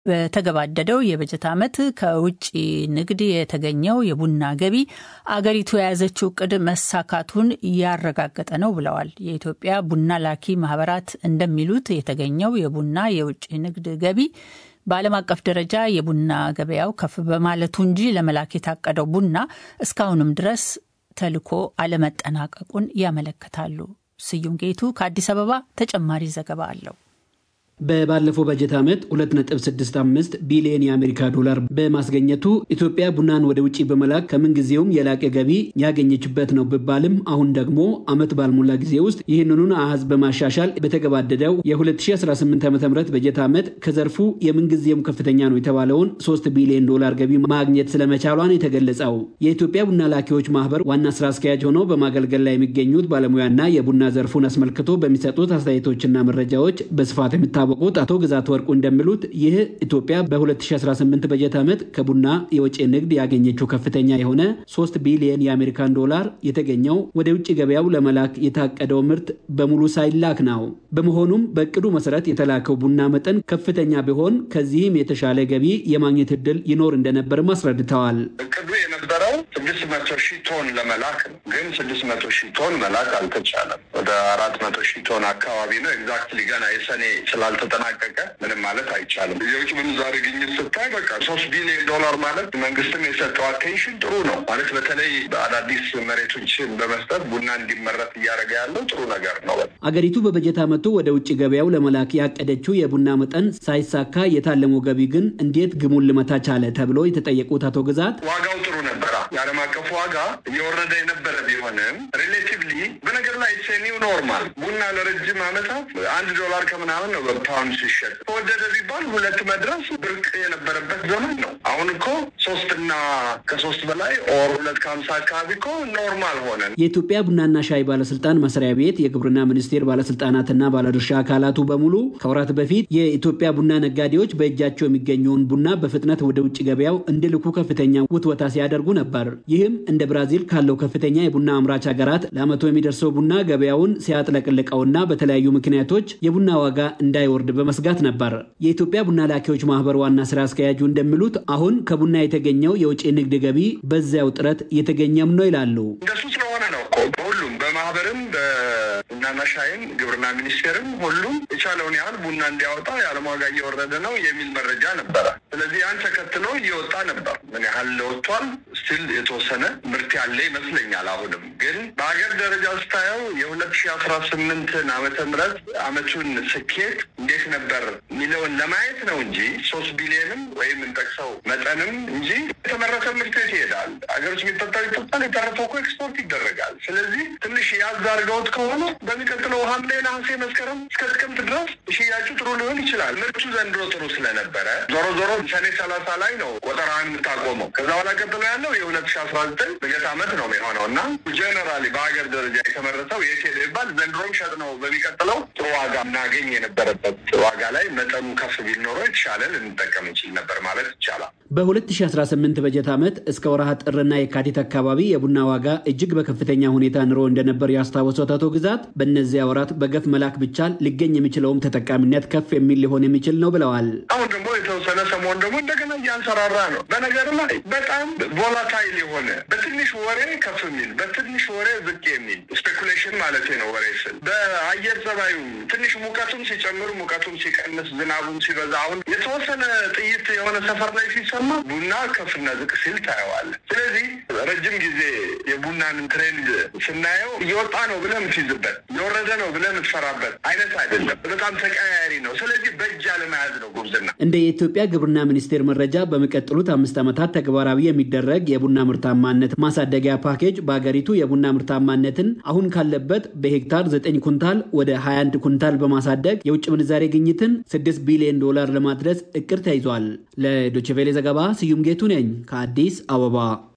በተገባደደው የበጀት ዓመት ከውጭ ንግድ የተገኘው የቡና ገቢ አገሪቱ የያዘችው እቅድ መሳካቱን ያረጋገጠ ነው ብለዋል። የኢትዮጵያ ቡና ላኪ ማህበራት እንደሚሉት የተገኘው የቡና የውጭ ንግድ ገቢ በዓለም አቀፍ ደረጃ የቡና ገበያው ከፍ በማለቱ እንጂ ለመላክ የታቀደው ቡና እስካሁንም ድረስ ተልኮ አለመጠናቀቁን ያመለክታሉ። ስዩም ጌቱ ከአዲስ አበባ ተጨማሪ ዘገባ አለው። በባለፈው በጀት ዓመት 2.65 ቢሊዮን የአሜሪካ ዶላር በማስገኘቱ ኢትዮጵያ ቡናን ወደ ውጭ በመላክ ከምንጊዜውም የላቀ ገቢ ያገኘችበት ነው ቢባልም አሁን ደግሞ ዓመት ባልሞላ ጊዜ ውስጥ ይህንኑን አሃዝ በማሻሻል በተገባደደው የ2018 ዓ ም በጀት ዓመት ከዘርፉ የምንጊዜውም ከፍተኛ ነው የተባለውን 3 ቢሊዮን ዶላር ገቢ ማግኘት ስለመቻሏን የተገለጸው የኢትዮጵያ ቡና ላኪዎች ማህበር ዋና ስራ አስኪያጅ ሆነው በማገልገል ላይ የሚገኙት ባለሙያና የቡና ዘርፉን አስመልክቶ በሚሰጡት አስተያየቶችና መረጃዎች በስፋት የሚታወ የሚታወቁት አቶ ግዛት ወርቁ እንደሚሉት ይህ ኢትዮጵያ በ2018 በጀት ዓመት ከቡና የውጭ ንግድ ያገኘችው ከፍተኛ የሆነ 3 ቢሊየን የአሜሪካን ዶላር የተገኘው ወደ ውጭ ገበያው ለመላክ የታቀደው ምርት በሙሉ ሳይላክ ነው። በመሆኑም በእቅዱ መሰረት የተላከው ቡና መጠን ከፍተኛ ቢሆን ከዚህም የተሻለ ገቢ የማግኘት እድል ይኖር እንደነበርም አስረድተዋል። እቅዱ የነበረው ስድስት መቶ ሺህ ቶን ለመላክ ነው። ግን ስድስት መቶ ሺህ ቶን መላክ አልተቻለም። ወደ አራት መቶ ሺህ ቶን አካባቢ ነው። ኤግዛክትሊ ገና የሰኔ ስላል ተጠናቀቀ ምንም ማለት አይቻልም። የውጭ ምንዛሬ ግኝት ስታይ በቃ ሶስት ቢሊዮን ዶላር ማለት መንግስትም የሰጠው አቴንሽን ጥሩ ነው ማለት በተለይ አዳዲስ መሬቶችን በመስጠት ቡና እንዲመረት እያደረገ ያለው ጥሩ ነገር ነው። አገሪቱ በበጀት ዓመቱ ወደ ውጭ ገበያው ለመላክ ያቀደችው የቡና መጠን ሳይሳካ የታለመው ገቢ ግን እንዴት ግሙን ልመታ ቻለ ተብሎ የተጠየቁት አቶ ግዛት ዋጋው ጥሩ ነበራ። የዓለም አቀፍ ዋጋ እየወረደ የነበረ ቢሆንም ሪሌቲቭሊ በነገር ላይ ኒው ኖርማል ቡና ለረጅም ዓመታት አንድ ዶላር ከምናምን ነው ፓውንድ ሲሸጥ ተወደደ ቢባል ሁለት መድረስ ብርቅ የነበረበት ዘመን ነው። አሁን እኮ ሶስትና ከሶስት በላይ ኦር ሁለት ከሀምሳ አካባቢ እኮ ኖርማል ሆነ። የኢትዮጵያ ቡናና ሻይ ባለስልጣን መስሪያ ቤት የግብርና ሚኒስቴር ባለስልጣናትና ባለድርሻ አካላቱ በሙሉ ከወራት በፊት የኢትዮጵያ ቡና ነጋዴዎች በእጃቸው የሚገኘውን ቡና በፍጥነት ወደ ውጭ ገበያው እንዲልኩ ከፍተኛ ውትወታ ሲያደርጉ ነበር። ይህም እንደ ብራዚል ካለው ከፍተኛ የቡና አምራች ሀገራት ለአመቱ የሚደርሰው ቡና ገበያውን ሲያጥለቅልቀውና በተለያዩ ምክንያቶች የቡና ዋጋ እንዳይወርድ በመስጋት ነበር። የኢትዮጵያ ቡና ላኪዎች ማህበር ዋና ስራ አስኪያጁ እንደሚሉት አሁን ከቡና የተገኘው የውጭ ንግድ ገቢ በዚያው ጥረት እየተገኘም ነው ይላሉ። እንደሱ ስለሆነ ነው እኮ በሁሉም በማህበርም በቡናና ሻይም ግብርና ሚኒስቴርም ሁሉም የቻለውን ያህል ቡና እንዲያወጣ የዓለም ዋጋ እየወረደ ነው የሚል መረጃ ነበረ። ስለዚህ ያን ተከትሎ እየወጣ ነበር። ምን ያህል ለወጥቷል? ስቲል የተወሰነ ምርት ያለ ይመስለኛል። አሁንም ግን በሀገር ደረጃ ስታየው የሁለት ሺህ አስራ ስምንትን ዓመተ ምህረት አመቱን ስኬት እንዴት ነበር የሚለውን ለማየት ነው እንጂ ሶስት ቢሊዮንም ወይም እንጠቅሰው መጠንም እንጂ የተመረተ ምርት የት ይሄዳል? ሀገር ውስጥ የሚጠጣው ይጠጣል፣ የተረፈው እኮ ኤክስፖርት ይደረጋል። ስለዚህ ትንሽ ያዝ አድርገውት ከሆነ በሚቀጥለው ሐምሌ፣ ነሐሴ፣ መስከረም እስከ ጥቅምት ድረስ ሽያጩ ጥሩ ሊሆን ይችላል። ምርቱ ዘንድሮ ጥሩ ስለነበረ ዞሮ ዞሮ ሰኔ ሰላሳ ላይ ነው ቆጠራን የምታቆመው። ከዛ በኋላ ቀጥሎ ያለው የሁለት ሺ አስራ ዘጠኝ በጀት ዓመት ነው የሚሆነው እና ጀነራሊ በሀገር ደረጃ የተመረተው የት ሄደ ይባል ዘንድሮም ሸጥ ነው በሚቀጥለው ጥሩ ዋጋ እናገኝ የነበረበት ዋጋ ላይ መጠኑ ከፍ ቢል ኖሮ የተሻለ ልንጠቀም እንችል ነበር ማለት ይቻላል። በ2018 በጀት ዓመት እስከ ወርሃ ጥርና የካቲት አካባቢ የቡና ዋጋ እጅግ በከፍተኛ ሁኔታ ንሮ እንደነበር ያስታወሱት አቶ ግዛት በእነዚያ ወራት በገፍ መላክ ብቻል ሊገኝ የሚችለውም ተጠቃሚነት ከፍ የሚል ሊሆን የሚችል ነው ብለዋል። አሁን ደግሞ የተወሰነ ሰሞን ደግሞ እንደገና እያንሰራራ ነው። በነገር ላይ በጣም ቮላታይል የሆነ በትንሽ ወሬ ከፍ የሚል በትንሽ ወሬ ዝቅ የሚል ስፔኩሌሽን ማለት ነው። ወሬ ስል በአየር ጸባዩ ትንሽ ሙቀቱም ሲጨምር ሙቀቱም ሲቀንስ ዝናቡም ሲበዛ አሁን የተወሰነ ጥይት የሆነ ሰፈር ላይ ሲሰማ ቡና ከፍና ዝቅ ሲል ታየዋለህ። ስለዚህ ረጅም ጊዜ የቡናን ትሬንድ ስናየው እየወጣ ነው ብለህ የምትይዝበት እየወረደ ነው ብለህ የምትፈራበት አይነት አይደለም። በጣም ተቀያያሪ ነው። ስለዚህ በእጅ አለመያዝ ነው ጉብዝና። እንደ የኢትዮጵያ ግብርና ሚኒስቴር መረጃ በሚቀጥሉት አምስት ዓመታት ተግባራዊ የሚደረግ የቡና ምርታማነት ማሳደጊያ ፓኬጅ በሀገሪቱ የቡና ምርታማነትን አሁን ካለበት በሄክታር 9 ኩንታል ወደ 21 ኩንታል በማሳደግ የውጭ ምንዛሬ ግኝትን 6 ቢሊዮን ዶላር ለማድረስ እቅድ ተይዟል። ለዶችቬሌ ዘገባ ስዩም ጌቱ ነኝ ከአዲስ አበባ።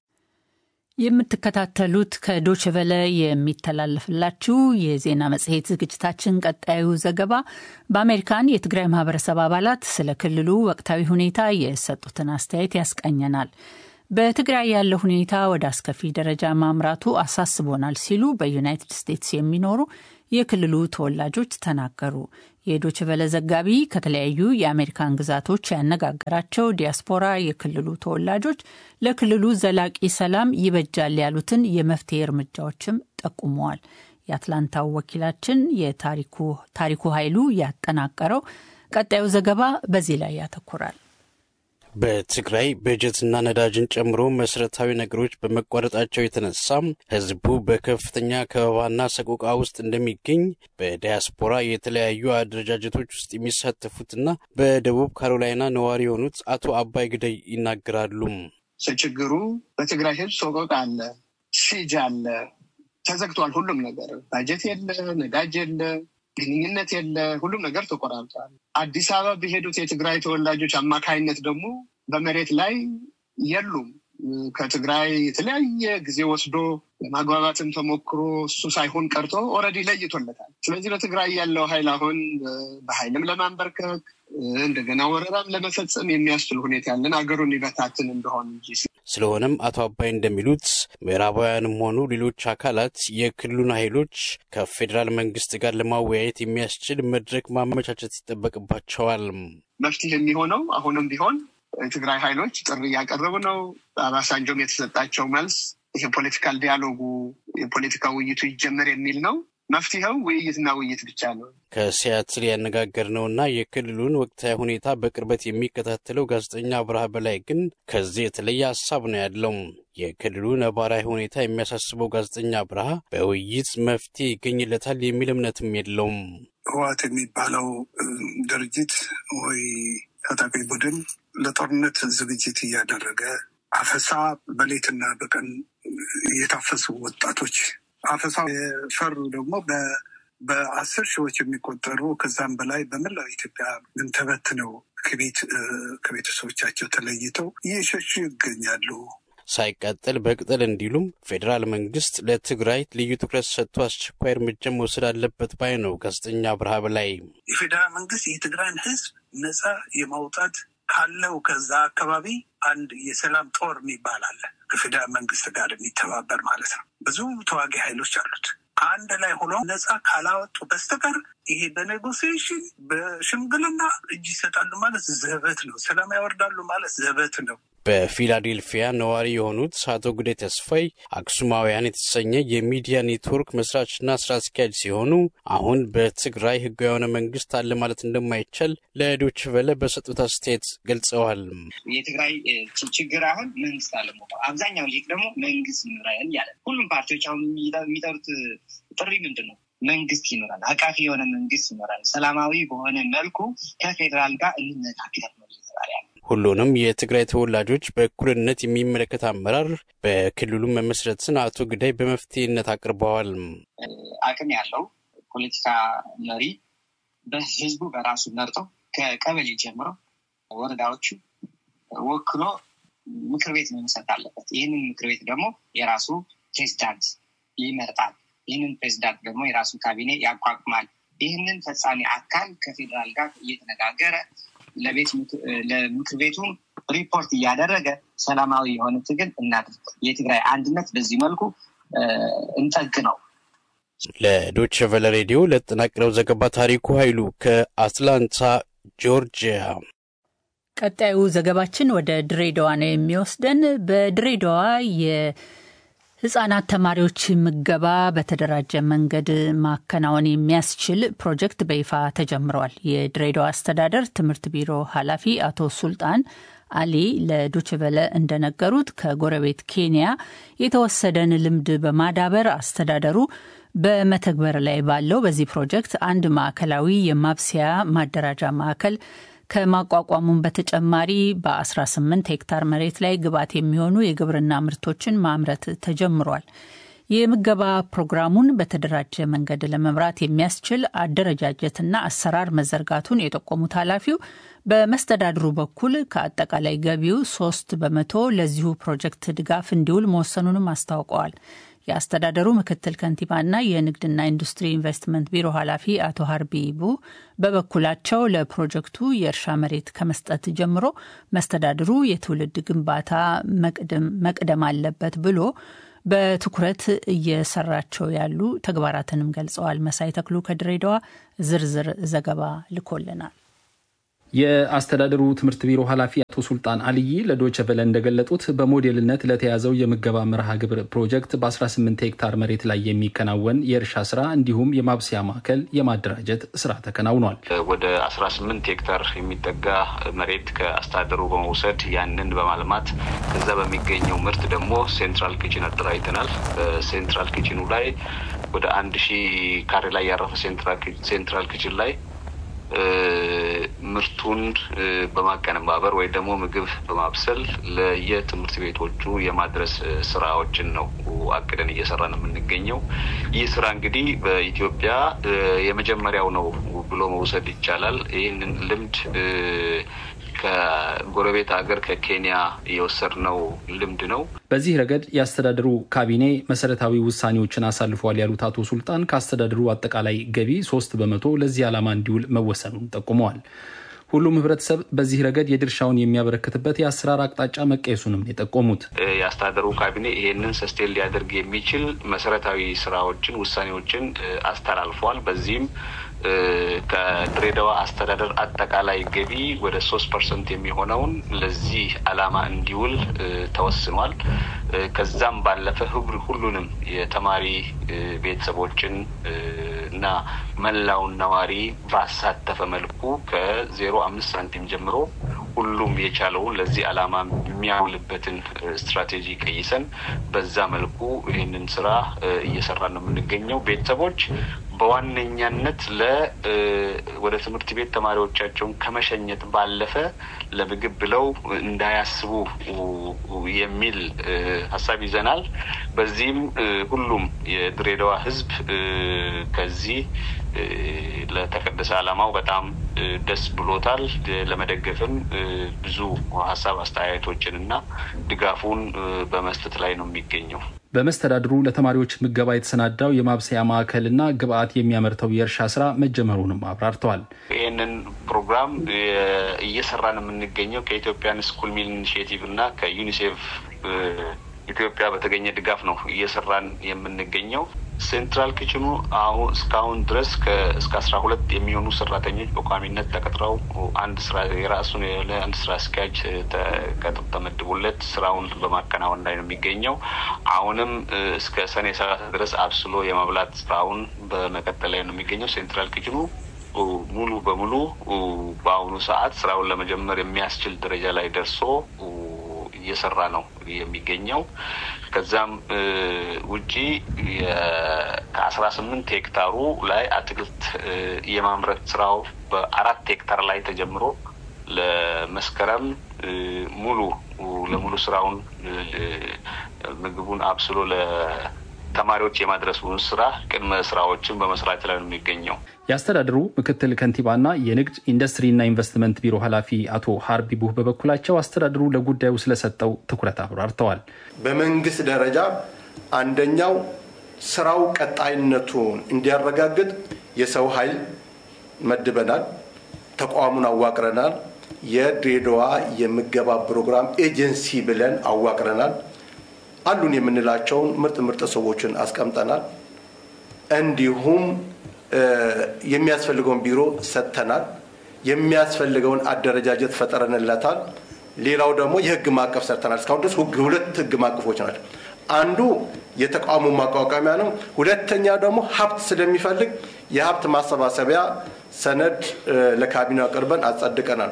የምትከታተሉት ከዶችቨለ የሚተላለፍላችሁ የዜና መጽሔት ዝግጅታችን ቀጣዩ ዘገባ በአሜሪካን የትግራይ ማህበረሰብ አባላት ስለ ክልሉ ወቅታዊ ሁኔታ የሰጡትን አስተያየት ያስቃኘናል። በትግራይ ያለው ሁኔታ ወደ አስከፊ ደረጃ ማምራቱ አሳስቦናል ሲሉ በዩናይትድ ስቴትስ የሚኖሩ የክልሉ ተወላጆች ተናገሩ። የዶችቨለ ዘጋቢ ከተለያዩ የአሜሪካን ግዛቶች ያነጋገራቸው ዲያስፖራ የክልሉ ተወላጆች ለክልሉ ዘላቂ ሰላም ይበጃል ያሉትን የመፍትሄ እርምጃዎችም ጠቁመዋል። የአትላንታው ወኪላችን የታሪኩ ኃይሉ ያጠናቀረው ቀጣዩ ዘገባ በዚህ ላይ ያተኩራል። በትግራይ በጀትና ነዳጅን ጨምሮ መሰረታዊ ነገሮች በመቋረጣቸው የተነሳ ሕዝቡ በከፍተኛ ከበባና ሰቆቃ ውስጥ እንደሚገኝ በዲያስፖራ የተለያዩ አደረጃጀቶች ውስጥ የሚሳተፉትና በደቡብ ካሮላይና ነዋሪ የሆኑት አቶ አባይ ግደይ ይናገራሉ። ችግሩ በትግራይ ሕዝብ ሰቆቃ አለ፣ ሲጅ አለ፣ ተዘግቷል። ሁሉም ነገር ባጀት የለ፣ ነዳጅ የለ ግንኙነት የለ፣ ሁሉም ነገር ተቆራርጧል። አዲስ አበባ በሄዱት የትግራይ ተወላጆች አማካይነት ደግሞ በመሬት ላይ የሉም። ከትግራይ የተለያየ ጊዜ ወስዶ ለማግባባትም ተሞክሮ እሱ ሳይሆን ቀርቶ ኦልሬዲ ለይቶለታል። ስለዚህ በትግራይ ያለው ኃይል አሁን በኃይልም ለማንበርከክ እንደገና ወረራም ለመፈጸም የሚያስችል ሁኔታ ያለን አገሩን ይበታትን እንደሆን እንጂ ስለሆነም አቶ አባይ እንደሚሉት ምዕራባውያንም ሆኑ ሌሎች አካላት የክልሉን ኃይሎች ከፌዴራል መንግስት ጋር ለማወያየት የሚያስችል መድረክ ማመቻቸት ይጠበቅባቸዋል። መፍትሄ የሚሆነው አሁንም ቢሆን የትግራይ ኃይሎች ጥሪ እያቀረቡ ነው። በአባሳንጆም የተሰጣቸው መልስ የፖለቲካል ዲያሎጉ የፖለቲካ ውይይቱ ይጀመር የሚል ነው። መፍትሄው ውይይትና ውይይት ብቻ ነው። ከሲያትል ያነጋገርነውና የክልሉን ወቅታዊ ሁኔታ በቅርበት የሚከታተለው ጋዜጠኛ አብርሃ በላይ ግን ከዚህ የተለየ ሀሳብ ነው ያለው። የክልሉ ነባራዊ ሁኔታ የሚያሳስበው ጋዜጠኛ አብርሃ በውይይት መፍትሄ ይገኝለታል የሚል እምነትም የለውም። ህወሓት የሚባለው ድርጅት ወይ ታጣቂ ቡድን ለጦርነት ዝግጅት እያደረገ አፈሳ በሌትና በቀን የታፈሱ ወጣቶች አፈሳ የፈሩ ደግሞ በአስር ሺዎች የሚቆጠሩ ከዛም በላይ በመላው ኢትዮጵያ ግን ተበትነው ከቤት ከቤተሰቦቻቸው ተለይተው እየሸሹ ይገኛሉ። ሳይቃጠል በቅጠል እንዲሉም ፌዴራል መንግስት ለትግራይ ልዩ ትኩረት ሰጥቶ አስቸኳይ እርምጃ መውሰድ አለበት ባይ ነው ጋዜጠኛ አብርሃ በላይ። የፌዴራል መንግስት የትግራይን ህዝብ ነፃ የማውጣት ካለው ከዛ አካባቢ አንድ የሰላም ጦር የሚባል አለ ከፌዴራል መንግስት ጋር የሚተባበር ማለት ነው። ብዙ ተዋጊ ኃይሎች አሉት። አንድ ላይ ሆኖ ነፃ ካላወጡ በስተቀር ይሄ በኔጎሲዬሽን በሽምግልና እጅ ይሰጣሉ ማለት ዘበት ነው። ሰላም ያወርዳሉ ማለት ዘበት ነው። በፊላዴልፊያ ነዋሪ የሆኑት አቶ ጉዴ ተስፋይ አክሱማውያን የተሰኘ የሚዲያ ኔትወርክ መስራችና ስራ አስኪያጅ ሲሆኑ አሁን በትግራይ ህጋዊ የሆነ መንግስት አለ ማለት እንደማይቻል ለዶይቼ ቬለ በሰጡት አስተያየት ገልጸዋል። የትግራይ ችግር አሁን መንግስት አለመሆኑ፣ አብዛኛው ሊቅ ደግሞ መንግስት ይኖራል ያለ ሁሉም ፓርቲዎች አሁን የሚጠሩት ጥሪ ምንድን ነው? መንግስት ይኖራል፣ አቃፊ የሆነ መንግስት ይኖራል፣ ሰላማዊ በሆነ መልኩ ከፌዴራል ጋር እንነጋገር ነው እየተባለ ያለ ሁሉንም የትግራይ ተወላጆች በእኩልነት የሚመለከት አመራር በክልሉ መመስረትን አቶ ግዳይ በመፍትሄነት አቅርበዋል። አቅም ያለው ፖለቲካ መሪ በህዝቡ በራሱ መርጦ ከቀበሌ ጀምሮ ወረዳዎቹ ወክሎ ምክር ቤት መመሰረት አለበት። ይህንን ምክር ቤት ደግሞ የራሱ ፕሬዚዳንት ይመርጣል። ይህንን ፕሬዚዳንት ደግሞ የራሱ ካቢኔ ያቋቁማል። ይህንን ፈጻሚ አካል ከፌዴራል ጋር እየተነጋገረ ለቤት ለምክር ቤቱ ሪፖርት እያደረገ ሰላማዊ የሆነ ትግል እናድርግ። የትግራይ አንድነት በዚህ መልኩ እንጠግ ነው። ለዶች ቨለ ሬዲዮ ለተጠናቀረው ዘገባ ታሪኩ ኃይሉ ከአትላንታ ጆርጂያ። ቀጣዩ ዘገባችን ወደ ድሬዳዋ ነው የሚወስደን። በድሬዳዋ የህጻናት ተማሪዎች ምገባ በተደራጀ መንገድ ማከናወን የሚያስችል ፕሮጀክት በይፋ ተጀምረዋል። የድሬዳዋ አስተዳደር ትምህርት ቢሮ ኃላፊ አቶ ሱልጣን አሊ ለዶችቨለ እንደነገሩት ከጎረቤት ኬንያ የተወሰደን ልምድ በማዳበር አስተዳደሩ በመተግበር ላይ ባለው በዚህ ፕሮጀክት አንድ ማዕከላዊ የማብሰያ ማደራጃ ማዕከል ከማቋቋሙም በተጨማሪ በ18 ሄክታር መሬት ላይ ግብዓት የሚሆኑ የግብርና ምርቶችን ማምረት ተጀምሯል። የምገባ ፕሮግራሙን በተደራጀ መንገድ ለመምራት የሚያስችል አደረጃጀትና አሰራር መዘርጋቱን የጠቆሙት ኃላፊው በመስተዳድሩ በኩል ከአጠቃላይ ገቢው ሶስት በመቶ ለዚሁ ፕሮጀክት ድጋፍ እንዲውል መወሰኑንም አስታውቀዋል። የአስተዳደሩ ምክትል ከንቲባና የንግድና ኢንዱስትሪ ኢንቨስትመንት ቢሮ ኃላፊ አቶ ሀርቢቡ በበኩላቸው ለፕሮጀክቱ የእርሻ መሬት ከመስጠት ጀምሮ መስተዳድሩ የትውልድ ግንባታ መቅደም አለበት ብሎ በትኩረት እየሰራቸው ያሉ ተግባራትንም ገልጸዋል። መሳይ ተክሉ ከድሬዳዋ ዝርዝር ዘገባ ልኮልናል። የአስተዳደሩ ትምህርት ቢሮ ኃላፊ አቶ ሱልጣን አልይ ለዶይቼ ቬለ እንደገለጡት በሞዴልነት ለተያዘው የምገባ መርሃ ግብር ፕሮጀክት በ18 ሄክታር መሬት ላይ የሚከናወን የእርሻ ስራ እንዲሁም የማብሰያ ማዕከል የማደራጀት ስራ ተከናውኗል። ወደ 18 ሄክታር የሚጠጋ መሬት ከአስተዳደሩ በመውሰድ ያንን በማልማት ከዛ በሚገኘው ምርት ደግሞ ሴንትራል ኪችን አደራጅተናል። በሴንትራል ኪችኑ ላይ ወደ አንድ ሺህ ካሬ ላይ ያረፈ ሴንትራል ኪችን ላይ ምርቱን በማቀነባበር ወይ ደግሞ ምግብ በማብሰል ለየትምህርት ቤቶቹ የማድረስ ስራዎችን ነው አቅደን እየሰራን የምንገኘው። ይህ ስራ እንግዲህ በኢትዮጵያ የመጀመሪያው ነው ብሎ መውሰድ ይቻላል። ይህንን ልምድ ከጎረቤት ሀገር ከኬንያ የወሰድነው ልምድ ነው። በዚህ ረገድ የአስተዳደሩ ካቢኔ መሰረታዊ ውሳኔዎችን አሳልፏል ያሉት አቶ ሱልጣን ከአስተዳደሩ አጠቃላይ ገቢ ሶስት በመቶ ለዚህ ዓላማ እንዲውል መወሰኑን ጠቁመዋል። ሁሉም ህብረተሰብ በዚህ ረገድ የድርሻውን የሚያበረክትበት የአሰራር አቅጣጫ መቀየሱንም የጠቆሙት የአስተዳደሩ ካቢኔ ይሄንን ሰስቴን ሊያደርግ የሚችል መሰረታዊ ስራዎችን፣ ውሳኔዎችን አስተላልፏል። በዚህም ከድሬዳዋ አስተዳደር አጠቃላይ ገቢ ወደ ሶስት ፐርሰንት የሚሆነውን ለዚህ ዓላማ እንዲውል ተወስኗል። ከዛም ባለፈ ህብር ሁሉንም የተማሪ ቤተሰቦችን እና መላውን ነዋሪ ባሳተፈ መልኩ ከዜሮ አምስት ሳንቲም ጀምሮ ሁሉም የቻለውን ለዚህ ዓላማ የሚያውልበትን ስትራቴጂ ቀይሰን በዛ መልኩ ይህንን ስራ እየሰራ ነው የምንገኘው። ቤተሰቦች በዋነኛነት ለ ወደ ትምህርት ቤት ተማሪዎቻቸውን ከመሸኘት ባለፈ ለምግብ ብለው እንዳያስቡ የሚል ሀሳብ ይዘናል። በዚህም ሁሉም የድሬዳዋ ህዝብ ከዚህ ለተቀደሰ ዓላማው በጣም ደስ ብሎታል። ለመደገፍም ብዙ ሀሳብ አስተያየቶችን እና ድጋፉን በመስጠት ላይ ነው የሚገኘው። በመስተዳድሩ ለተማሪዎች ምገባ የተሰናዳው የማብሰያ ማዕከልና ግብአት የሚያመርተው የእርሻ ስራ መጀመሩንም አብራርተዋል። ይህንን ፕሮግራም እየሰራን የምንገኘው ከኢትዮጵያን ስኩል ሚል ኢኒሽቲቭ እና ከዩኒሴፍ ኢትዮጵያ በተገኘ ድጋፍ ነው እየሰራን የምንገኘው። ሴንትራል ኪችኑ አሁን እስካሁን ድረስ እስከ አስራ ሁለት የሚሆኑ ሰራተኞች በቋሚነት ተቀጥረው አንድ ስራ የራሱን የሆነ አንድ ስራ አስኪያጅ ተቀጥሮ ተመድቦለት ስራውን በማከናወን ላይ ነው የሚገኘው። አሁንም እስከ ሰኔ ሰላሳ ድረስ አብስሎ የመብላት ስራውን በመቀጠል ላይ ነው የሚገኘው። ሴንትራል ኪችኑ ሙሉ በሙሉ በአሁኑ ሰዓት ስራውን ለመጀመር የሚያስችል ደረጃ ላይ ደርሶ እየሰራ ነው የሚገኘው። ከዛም ውጪ ከአስራ ስምንት ሄክታሩ ላይ አትክልት የማምረት ስራው በአራት ሄክታር ላይ ተጀምሮ ለመስከረም ሙሉ ለሙሉ ስራውን ምግቡን አብስሎ ለተማሪዎች የማድረሱን ስራ ቅድመ ስራዎችን በመስራት ላይ ነው የሚገኘው። የአስተዳደሩ ምክትል ከንቲባና የንግድ ኢንዱስትሪና ኢንቨስትመንት ቢሮ ኃላፊ አቶ ሀርቢ ቡህ በበኩላቸው አስተዳደሩ ለጉዳዩ ስለሰጠው ትኩረት አብራርተዋል። በመንግስት ደረጃ አንደኛው ስራው ቀጣይነቱን እንዲያረጋግጥ የሰው ኃይል መድበናል፣ ተቋሙን አዋቅረናል፣ የድሬዳዋ የምገባ ፕሮግራም ኤጀንሲ ብለን አዋቅረናል። አሉን የምንላቸውን ምርጥ ምርጥ ሰዎችን አስቀምጠናል። እንዲሁም የሚያስፈልገውን ቢሮ ሰጥተናል። የሚያስፈልገውን አደረጃጀት ፈጠረንለታል። ሌላው ደግሞ የህግ ማዕቀፍ ሰርተናል። እስካሁን ድረስ ሁለት ህግ ማዕቀፎች ናቸው። አንዱ የተቋሙ ማቋቋሚያ ነው። ሁለተኛ ደግሞ ሀብት ስለሚፈልግ የሀብት ማሰባሰቢያ ሰነድ ለካቢኔው አቅርበን አጸድቀናል።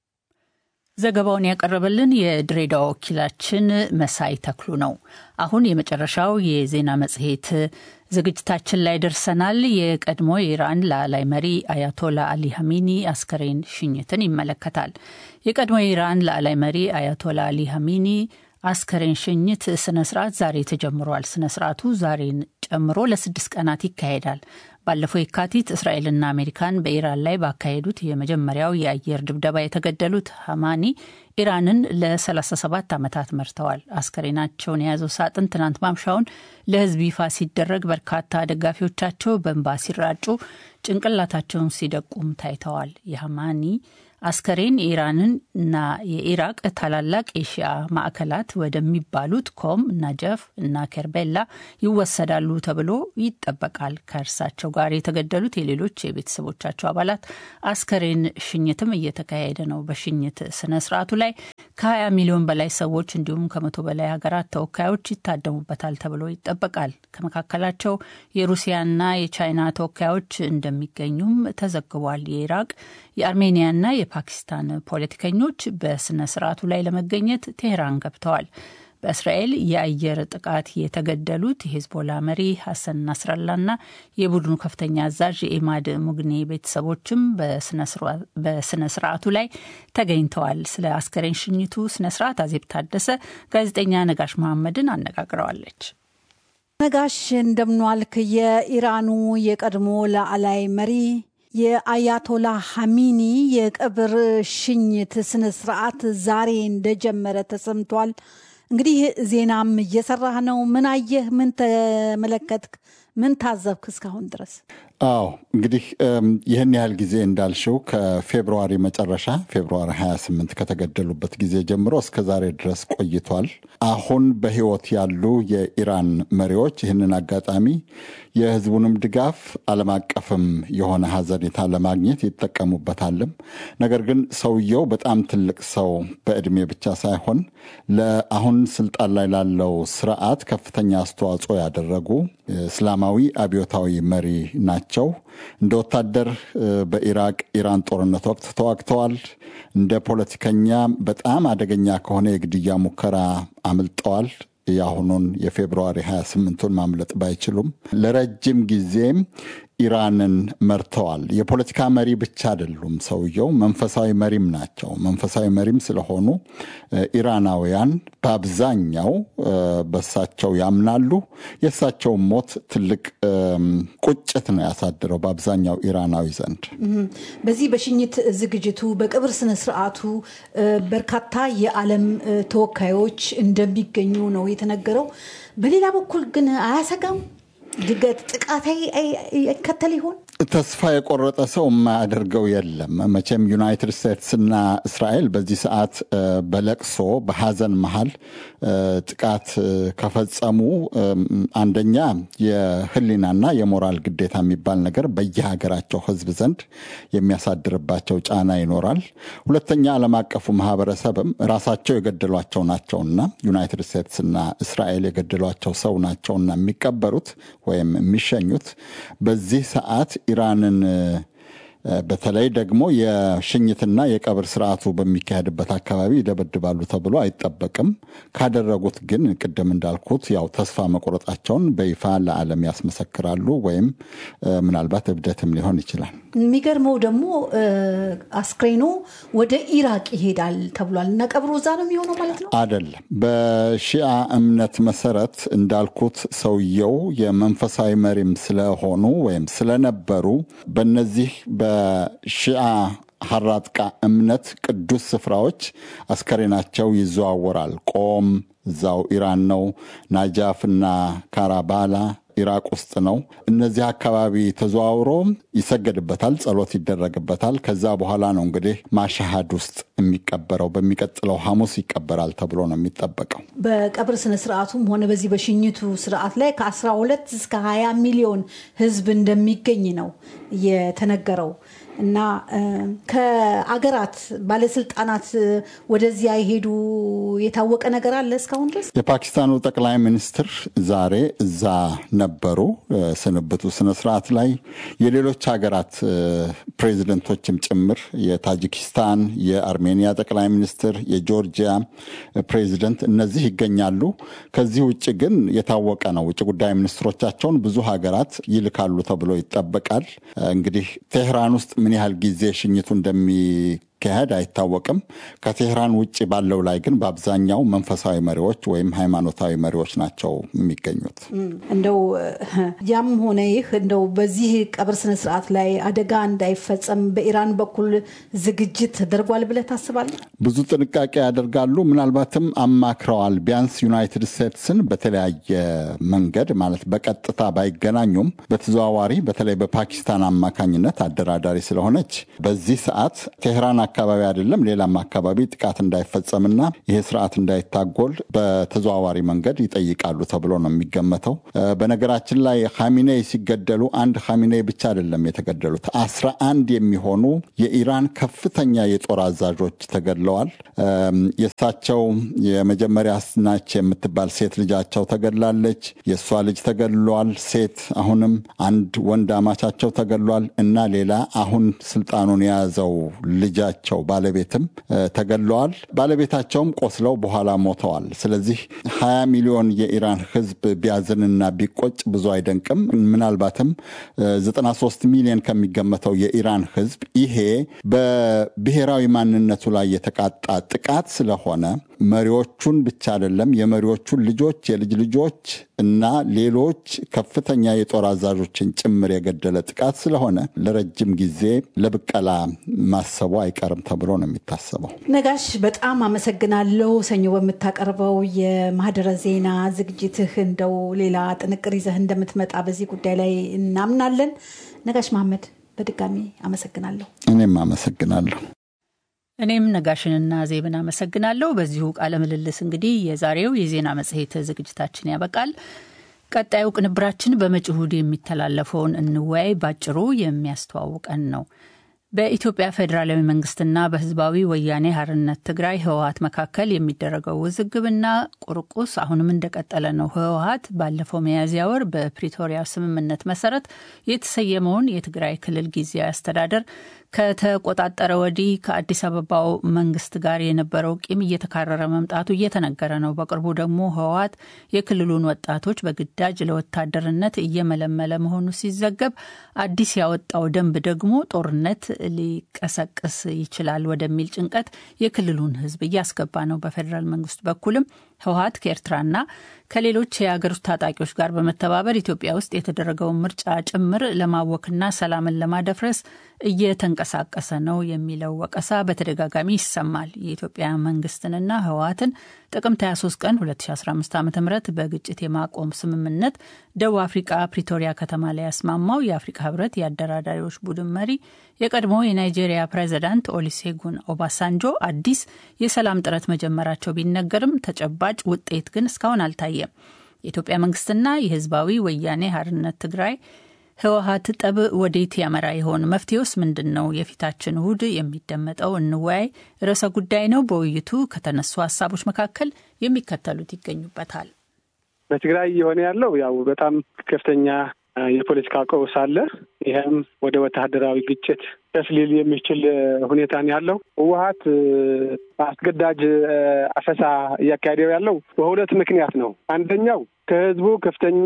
ዘገባውን ያቀረበልን የድሬዳዋ ወኪላችን መሳይ ተክሉ ነው። አሁን የመጨረሻው የዜና መጽሔት ዝግጅታችን ላይ ደርሰናል። የቀድሞ የኢራን ላዕላይ መሪ አያቶላ አሊ ሀሚኒ አስከሬን ሽኝትን ይመለከታል። የቀድሞ የኢራን ላዕላይ መሪ አያቶላ አሊ ሀሚኒ አስከሬን ሽኝት ስነ ስርዓት ዛሬ ተጀምሯል። ስነ ስርዓቱ ዛሬን ጨምሮ ለስድስት ቀናት ይካሄዳል። ባለፈው የካቲት እስራኤልና አሜሪካን በኢራን ላይ ባካሄዱት የመጀመሪያው የአየር ድብደባ የተገደሉት ሀማኒ ኢራንን ለ37 ዓመታት መርተዋል። አስከሬናቸውን የያዘው ሳጥን ትናንት ማምሻውን ለሕዝብ ይፋ ሲደረግ በርካታ ደጋፊዎቻቸው በእንባ ሲራጩ ጭንቅላታቸውን ሲደቁም ታይተዋል። የሀማኒ አስከሬን የኢራንን እና የኢራቅ ታላላቅ የሺአ ማዕከላት ወደሚባሉት ኮም፣ ናጀፍ እና ከርቤላ ይወሰዳሉ ተብሎ ይጠበቃል። ከእርሳቸው ጋር የተገደሉት የሌሎች የቤተሰቦቻቸው አባላት አስከሬን ሽኝትም እየተካሄደ ነው። በሽኝት ስነ ስርዓቱ ላይ ከ20 ሚሊዮን በላይ ሰዎች እንዲሁም ከመቶ በላይ ሀገራት ተወካዮች ይታደሙበታል ተብሎ ይጠበቃል። ከመካከላቸው የሩሲያና የቻይና ተወካዮች እንደሚገኙም ተዘግቧል። የኢራቅ የአርሜኒያና የፓኪስታን ፖለቲከኞች በስነ ስርዓቱ ላይ ለመገኘት ቴህራን ገብተዋል። በእስራኤል የአየር ጥቃት የተገደሉት የሄዝቦላ መሪ ሐሰን ናስራላና የቡድኑ ከፍተኛ አዛዥ የኢማድ ሙግኔ ቤተሰቦችም በስነ ስርዓቱ ላይ ተገኝተዋል። ስለ አስከሬን ሽኝቱ ስነ ስርዓት አዜብ ታደሰ ጋዜጠኛ ነጋሽ መሐመድን አነጋግረዋለች። ነጋሽ እንደምኗልክ። የኢራኑ የቀድሞ ላዕላይ መሪ የአያቶላ ሐሚኒ የቀብር ሽኝት ስነ ስርዓት ዛሬ እንደጀመረ ተሰምቷል። እንግዲህ ዜናም እየሰራህ ነው። ምን አየህ? ምን ተመለከትክ? ምን ታዘብክ እስካሁን ድረስ? አዎ እንግዲህ ይህን ያህል ጊዜ እንዳልሽው ከፌብርዋሪ መጨረሻ ፌብርዋሪ 28 ከተገደሉበት ጊዜ ጀምሮ እስከ ዛሬ ድረስ ቆይቷል። አሁን በሕይወት ያሉ የኢራን መሪዎች ይህንን አጋጣሚ የሕዝቡንም ድጋፍ ዓለም አቀፍም የሆነ ሀዘኔታ ለማግኘት ይጠቀሙበታልም። ነገር ግን ሰውየው በጣም ትልቅ ሰው በዕድሜ ብቻ ሳይሆን ለአሁን ስልጣን ላይ ላለው ስርዓት ከፍተኛ አስተዋጽኦ ያደረጉ እስላማዊ አብዮታዊ መሪ ናቸው። እንደ ወታደር በኢራቅ ኢራን ጦርነት ወቅት ተዋግተዋል። እንደ ፖለቲከኛ በጣም አደገኛ ከሆነ የግድያ ሙከራ አምልጠዋል። የአሁኑን የፌብርዋሪ 28ቱን ማምለጥ ባይችሉም ለረጅም ጊዜም ኢራንን መርተዋል። የፖለቲካ መሪ ብቻ አይደሉም። ሰውየው መንፈሳዊ መሪም ናቸው። መንፈሳዊ መሪም ስለሆኑ ኢራናውያን በአብዛኛው በሳቸው ያምናሉ። የእሳቸው ሞት ትልቅ ቁጭት ነው ያሳድረው በአብዛኛው ኢራናዊ ዘንድ። በዚህ በሽኝት ዝግጅቱ በቅብር ስነ ስርዓቱ በርካታ የዓለም ተወካዮች እንደሚገኙ ነው የተነገረው። በሌላ በኩል ግን አያሰጋም? ድገት ጥቃት ይከተል ይሆን? ተስፋ የቆረጠ ሰው የማያደርገው የለም። መቼም ዩናይትድ ስቴትስና እስራኤል በዚህ ሰዓት በለቅሶ በሐዘን መሀል ጥቃት ከፈጸሙ አንደኛ የሕሊናና የሞራል ግዴታ የሚባል ነገር በየሀገራቸው ሕዝብ ዘንድ የሚያሳድርባቸው ጫና ይኖራል። ሁለተኛ ዓለም አቀፉ ማህበረሰብም ራሳቸው የገደሏቸው ናቸውና ዩናይትድ ስቴትስና እስራኤል የገደሏቸው ሰው ናቸውና የሚቀበሩት ወይም የሚሸኙት በዚህ ሰዓት ኢራንን በተለይ ደግሞ የሽኝትና የቀብር ስርዓቱ በሚካሄድበት አካባቢ ይደበድባሉ ተብሎ አይጠበቅም። ካደረጉት ግን ቅድም እንዳልኩት ያው ተስፋ መቁረጣቸውን በይፋ ለዓለም ያስመሰክራሉ፣ ወይም ምናልባት እብደትም ሊሆን ይችላል። የሚገርመው ደግሞ አስክሬኑ ወደ ኢራቅ ይሄዳል ተብሏል እና ቀብሩ እዛ ነው የሚሆነው ማለት ነው? አይደለም። በሺአ እምነት መሰረት እንዳልኩት ሰውየው የመንፈሳዊ መሪም ስለሆኑ ወይም ስለነበሩ በነዚህ በሺአ ሀራጥቃ እምነት ቅዱስ ስፍራዎች አስከሬናቸው ይዘዋወራል። ቆም እዛው ኢራን ነው። ናጃፍና ካራባላ ኢራቅ ውስጥ ነው። እነዚህ አካባቢ ተዘዋውሮ ይሰገድበታል፣ ጸሎት ይደረግበታል። ከዛ በኋላ ነው እንግዲህ ማሻሃድ ውስጥ የሚቀበረው። በሚቀጥለው ሐሙስ ይቀበራል ተብሎ ነው የሚጠበቀው። በቀብር ስነ ስርዓቱም ሆነ በዚህ በሽኝቱ ስርዓት ላይ ከ12 እስከ 20 ሚሊዮን ሕዝብ እንደሚገኝ ነው የተነገረው እና ከአገራት ባለስልጣናት ወደዚያ የሄዱ የታወቀ ነገር አለ እስካሁን ድረስ? የፓኪስታኑ ጠቅላይ ሚኒስትር ዛሬ እዛ ነበሩ ስንብቱ ስነስርዓት ላይ የሌሎች ሀገራት ፕሬዚደንቶችም ጭምር የታጂኪስታን፣ የአርሜኒያ ጠቅላይ ሚኒስትር፣ የጆርጂያ ፕሬዚደንት እነዚህ ይገኛሉ። ከዚህ ውጭ ግን የታወቀ ነው ውጭ ጉዳይ ሚኒስትሮቻቸውን ብዙ ሀገራት ይልካሉ ተብሎ ይጠበቃል። እንግዲህ ቴህራን ውስጥ ምን ያህል ጊዜ ሽኝቱ እንደሚካሄድ አይታወቅም። ከቴህራን ውጭ ባለው ላይ ግን በአብዛኛው መንፈሳዊ መሪዎች ወይም ሃይማኖታዊ መሪዎች ናቸው የሚገኙት። እንደው ያም ሆነ ይህ እንደው በዚህ ቀብር ስነስርዓት ላይ አደጋ እንዳይፈጸም በኢራን በኩል ዝግጅት ተደርጓል ብለህ ታስባለህ? ብዙ ጥንቃቄ ያደርጋሉ። ምናልባትም አማክረዋል። ቢያንስ ዩናይትድ ስቴትስን በተለያየ መንገድ ማለት በቀጥታ ባይገናኙም በተዘዋዋሪ በተለይ በፓኪስታን አማካኝነት አደራዳሪ ስለሆነች በዚህ ሰዓት ቴህራን አካባቢ አይደለም ሌላም አካባቢ ጥቃት እንዳይፈጸምና ይሄ ስርዓት እንዳይታጎል በተዘዋዋሪ መንገድ ይጠይቃሉ ተብሎ ነው የሚገመተው። በነገራችን ላይ ኻሚኔይ ሲገደሉ አንድ ኻሚኔይ ብቻ አይደለም የተገደሉት፣ አስራ አንድ የሚሆኑ የኢራን ከፍተኛ የጦር አዛዦች ተገድለዋል። የእሳቸው የመጀመሪያ ናች የምትባል ሴት ልጃቸው ተገድላለች። የእሷ ልጅ ተገድሏል። ሴት አሁንም አንድ ወንድ አማቻቸው ተገድሏል እና ሌላ አሁን ስልጣኑን የያዘው ልጃቸው ባለቤትም ተገድለዋል። ባለቤታቸውም ቆስለው በኋላ ሞተዋል። ስለዚህ ሀያ ሚሊዮን የኢራን ሕዝብ ቢያዝንና ቢቆጭ ብዙ አይደንቅም። ምናልባትም 93 ሚሊዮን ከሚገመተው የኢራን ሕዝብ ይሄ በብሔራዊ ማንነቱ ላይ የተቃጣ ጥቃት ስለሆነ መሪዎቹን ብቻ አይደለም የመሪዎቹን ልጆች፣ የልጅ ልጆች እና ሌሎች ከፍተኛ የጦር አዛዦችን ጭምር የገደለ ጥቃት ስለሆነ ለረጅም ጊዜ ለብቀላ ማሰቡ አይቀርም ተብሎ ነው የሚታሰበው። ነጋሽ በጣም አመሰግናለሁ። ሰኞ በምታቀርበው የማህደረ ዜና ዝግጅትህ እንደው ሌላ ጥንቅር ይዘህ እንደምትመጣ በዚህ ጉዳይ ላይ እናምናለን። ነጋሽ መሐመድ በድጋሚ አመሰግናለሁ። እኔም አመሰግናለሁ። እኔም ነጋሽንና ዜብን አመሰግናለሁ። በዚሁ ቃለ ምልልስ እንግዲህ የዛሬው የዜና መጽሔት ዝግጅታችን ያበቃል። ቀጣዩ ቅንብራችን በመጪው እሁድ የሚተላለፈውን እንወያይ ባጭሩ የሚያስተዋውቀን ነው። በኢትዮጵያ ፌዴራላዊ መንግስትና በህዝባዊ ወያኔ ሀርነት ትግራይ ህወሀት መካከል የሚደረገው ውዝግብና ቁርቁስ አሁንም እንደቀጠለ ነው። ህወሀት ባለፈው ሚያዝያ ወር በፕሪቶሪያ ስምምነት መሰረት የተሰየመውን የትግራይ ክልል ጊዜያዊ አስተዳደር ከተቆጣጠረ ወዲህ ከአዲስ አበባው መንግስት ጋር የነበረው ቂም እየተካረረ መምጣቱ እየተነገረ ነው። በቅርቡ ደግሞ ህወሀት የክልሉን ወጣቶች በግዳጅ ለወታደርነት እየመለመለ መሆኑ ሲዘገብ፣ አዲስ ያወጣው ደንብ ደግሞ ጦርነት ሊቀሰቅስ ይችላል ወደሚል ጭንቀት የክልሉን ህዝብ እያስገባ ነው። በፌዴራል መንግስት በኩልም ህወሀት ከኤርትራና ከሌሎች የሀገር ውስጥ ታጣቂዎች ጋር በመተባበር ኢትዮጵያ ውስጥ የተደረገውን ምርጫ ጭምር ለማወክና ሰላምን ለማደፍረስ እየተንቀሳቀሰ ነው የሚለው ወቀሳ በተደጋጋሚ ይሰማል። የኢትዮጵያ መንግስትንና ህወሀትን ጥቅምት 23 ቀን 2015 ዓ ም በግጭት የማቆም ስምምነት ደቡብ አፍሪቃ ፕሪቶሪያ ከተማ ላይ ያስማማው የአፍሪካ ህብረት የአደራዳሪዎች ቡድን መሪ የቀድሞ የናይጄሪያ ፕሬዚዳንት ኦሊሴጉን ኦባሳንጆ አዲስ የሰላም ጥረት መጀመራቸው ቢነገርም ተጨባጭ ውጤት ግን እስካሁን አልታየም። የኢትዮጵያ መንግስትና የህዝባዊ ወያኔ ሀርነት ትግራይ ህወሀት ጠብ ወዴት ያመራ ይሆን? መፍትሄውስ ምንድን ነው? የፊታችን እሁድ የሚደመጠው እንወያይ ርዕሰ ጉዳይ ነው። በውይይቱ ከተነሱ ሀሳቦች መካከል የሚከተሉት ይገኙበታል። በትግራይ እየሆነ ያለው ያው በጣም ከፍተኛ የፖለቲካ ቀውስ አለ። ይህም ወደ ወታደራዊ ግጭት ከፍ ሊል የሚችል ሁኔታ ነው ያለው። ህወሀት አስገዳጅ አፈሳ እያካሄደው ያለው በሁለት ምክንያት ነው። አንደኛው ከህዝቡ ከፍተኛ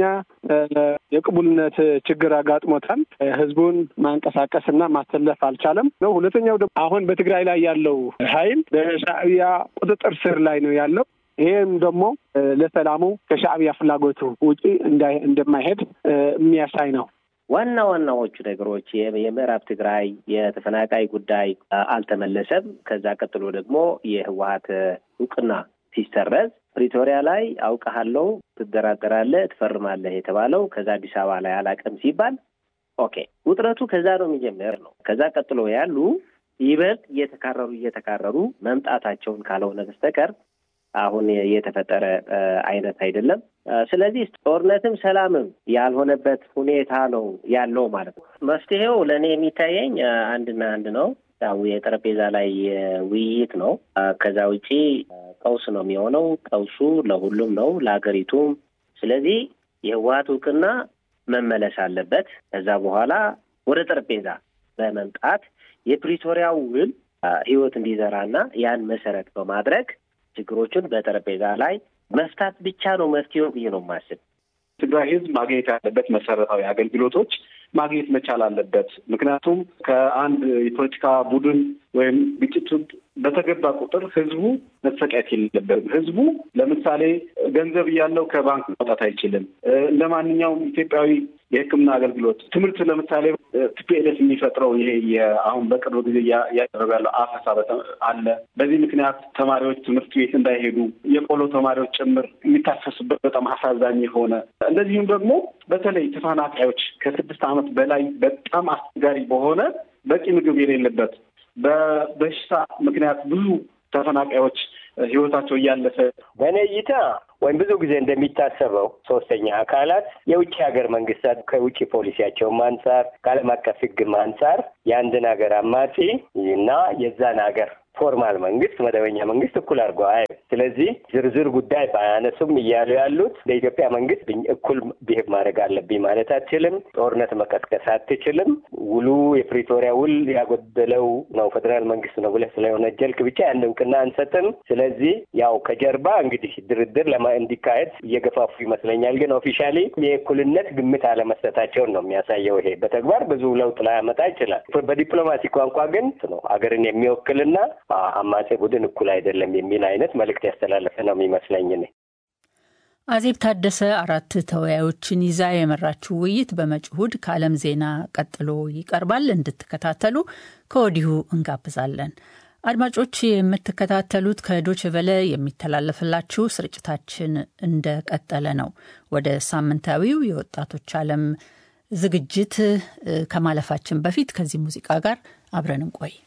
የቅቡልነት ችግር አጋጥሞታል። ህዝቡን ማንቀሳቀስና ማሰለፍ አልቻለም ነው። ሁለተኛው ደግሞ አሁን በትግራይ ላይ ያለው ኃይል በሻዕቢያ ቁጥጥር ስር ላይ ነው ያለው። ይሄም ደግሞ ለሰላሙ ከሻዕቢያ ፍላጎቱ ውጪ እንደማይሄድ የሚያሳይ ነው። ዋና ዋናዎቹ ነገሮች የምዕራብ ትግራይ የተፈናቃይ ጉዳይ አልተመለሰም። ከዛ ቀጥሎ ደግሞ የህወሀት እውቅና ሲሰረዝ ፕሪቶሪያ ላይ አውቀሃለሁ፣ ትደራደራለህ፣ ትፈርማለህ የተባለው ከዛ አዲስ አበባ ላይ አላቅም ሲባል ኦኬ፣ ውጥረቱ ከዛ ነው የሚጀምር ነው። ከዛ ቀጥሎ ያሉ ይበልጥ እየተካረሩ እየተካረሩ መምጣታቸውን ካልሆነ በስተቀር አሁን የተፈጠረ አይነት አይደለም። ስለዚህ ጦርነትም ሰላምም ያልሆነበት ሁኔታ ነው ያለው ማለት ነው። መፍትሄው ለእኔ የሚታየኝ አንድና አንድ ነው። ያው የጠረጴዛ ላይ ውይይት ነው። ከዛ ውጪ ቀውስ ነው የሚሆነው። ቀውሱ ለሁሉም ነው፣ ለሀገሪቱም። ስለዚህ የህወሀት እውቅና መመለስ አለበት። ከዛ በኋላ ወደ ጠረጴዛ በመምጣት የፕሪቶሪያው ውል ህይወት እንዲዘራና ያን መሰረት በማድረግ ችግሮቹን በጠረጴዛ ላይ መፍታት ብቻ ነው መፍትሄው ብዬ ነው የማስብ። ትግራይ ህዝብ ማግኘት ያለበት መሰረታዊ አገልግሎቶች ማግኘት መቻል አለበት። ምክንያቱም ከአንድ የፖለቲካ ቡድን ወይም ግጭቱ በተገባ ቁጥር ህዝቡ መሰቃየት የለበትም። ህዝቡ ለምሳሌ ገንዘብ እያለው ከባንክ ማውጣት አይችልም። እንደ ማንኛውም ኢትዮጵያዊ የሕክምና አገልግሎት፣ ትምህርት ለምሳሌ ቲፒኤልኤፍ የሚፈጥረው ይሄ አሁን በቅርብ ጊዜ እያደረገ ያለው አፈሳ አለ። በዚህ ምክንያት ተማሪዎች ትምህርት ቤት እንዳይሄዱ የቆሎ ተማሪዎች ጭምር የሚታፈሱበት በጣም አሳዛኝ የሆነ እንደዚሁም ደግሞ በተለይ ተፈናቃዮች ከስድስት ዓመት በላይ በጣም አስቸጋሪ በሆነ በቂ ምግብ የሌለበት በበሽታ ምክንያት ብዙ ተፈናቃዮች ህይወታቸው እያለፈ በእኔ እይታ ወይም ብዙ ጊዜ እንደሚታሰበው ሶስተኛ አካላት የውጭ ሀገር መንግስታት ከውጭ ፖሊሲያቸውም አንጻር ከዓለም አቀፍ ሕግም አንጻር የአንድን ሀገር አማጺ እና የዛን ሀገር ፎርማል መንግስት መደበኛ መንግስት እኩል አድርጎ አይ ስለዚህ ዝርዝር ጉዳይ ባያነሱም እያሉ ያሉት ለኢትዮጵያ መንግስት እኩል ብሄብ ማድረግ አለብኝ ማለት አትችልም። ጦርነት መቀስቀስ አትችልም። ውሉ የፕሪቶሪያ ውል ያጎደለው ነው ፌዴራል መንግስት ነው ብለህ ስለወነጀልክ ብቻ ያን እውቅና አንሰጥም። ስለዚህ ያው ከጀርባ እንግዲህ ድርድር ለማ እንዲካሄድ እየገፋፉ ይመስለኛል። ግን ኦፊሻሊ የእኩልነት ግምት አለመስጠታቸውን ነው የሚያሳየው። ይሄ በተግባር ብዙ ለውጥ ላያመጣ ይችላል። በዲፕሎማሲ ቋንቋ ግን ነው ሀገርን የሚወክልና አማጼ ቡድን እኩል አይደለም የሚል አይነት መልእክት ያስተላለፈ ነው የሚመስለኝ። እኔ አዜብ ታደሰ አራት ተወያዮችን ይዛ የመራችው ውይይት በመጪው እሁድ ከዓለም ዜና ቀጥሎ ይቀርባል። እንድትከታተሉ ከወዲሁ እንጋብዛለን። አድማጮች የምትከታተሉት ከዶችቨለ የሚተላለፍላችሁ ስርጭታችን እንደቀጠለ ነው። ወደ ሳምንታዊው የወጣቶች ዓለም ዝግጅት ከማለፋችን በፊት ከዚህ ሙዚቃ ጋር አብረን እንቆይ።